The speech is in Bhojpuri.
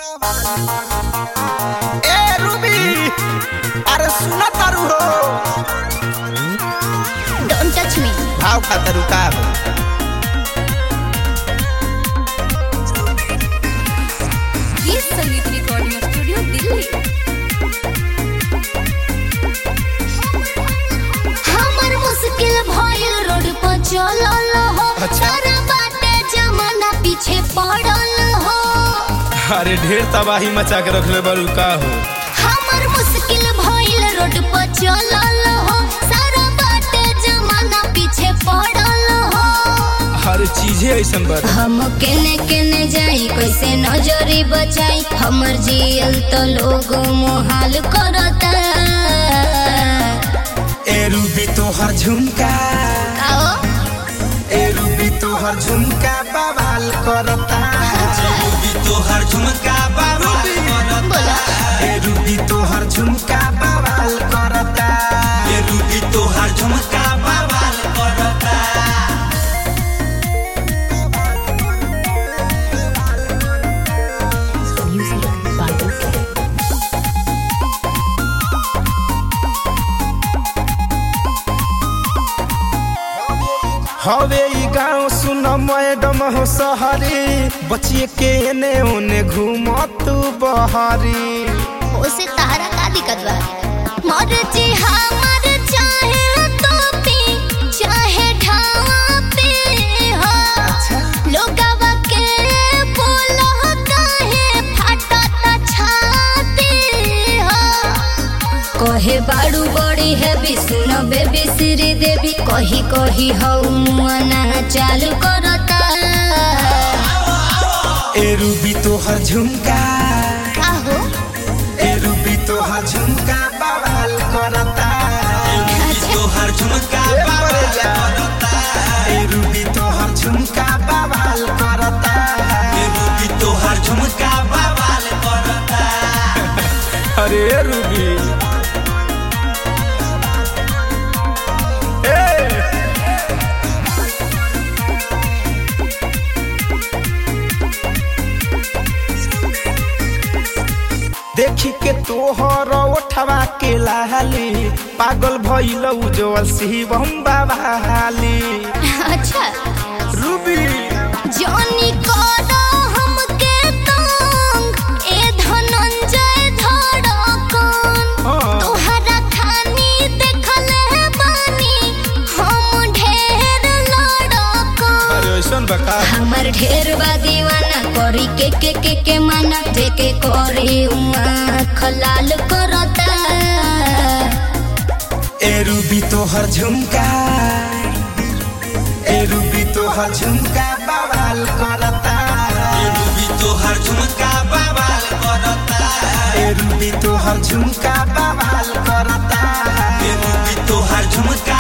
ए रूबी अरे सुना तारू हो डोंट टच मी भाव खातर का हो ये संगीत रिकॉर्डिंग स्टूडियो दिल्ली हमर मुश्किल भइल रोड पर चलल हो अच्छा। सारा बाटे जमाना पीछे पड़ल हो अरे ढेर तबाही मचा के रखले बड़ू का हो हमर मुश्किल भइल रोड पर चलल हो सारा बाटे जमाना पीछे पड़ल हो हर चीजे ऐसन बा हम केने केने जाई कैसे नजरी बचाई हमर जियल तो लोग मोहाल करता ए रूबी तोहर झुमका आओ ए रूबी तोहर झुमका बवाल करता रूबी तोहर झुमका बवाल बोला ए रूबी तोहर झुमका बवाल करता ए रूबी तोहर झुमका बवाल करता हवे ई गाँव सुन मैडम हो सहरी बचिए के एने ओने घूमत बहरी उसे तारा का दिक्कत बा मर जी हमर चाहे तो पी चाहे ढापे हो लोगवा के बोलो काहे फाटत छाती हो कहे बाड़ू बड़ी है विष्णु बेबी श्री देवी कही कही हऊ मुआना चालू करता ए रूबी तोहर झुमका का हो ए रूबी तोहर झुमका बवाल करता तोहर झुमका बवाल करता ए रूबी तोहर झुमका बवाल करता ए रूबी तोहर झुमका बवाल करता अरे रूबी ए देखी के तोहर ओठवा के लाली पागल भइल उजवल शिवम बाबा हाली अच्छा रूबी जॉनी करो हमके तंग ए धनंजय धड़कन हाँ। तोहरा खानी देखले बानी हम ढेर लड़कन अरे ऐसन बका हमर ढेर बा दीवाना करी के के के के माना देके करी आँख लाल करता ए रूबी तोहर झुमका ए रूबी तोहर झुमका बवाल करता ए रूबी तोहर झुमका बवाल करता ए रूबी तोहर झुमका बवाल करता ए रूबी तोहर झुमका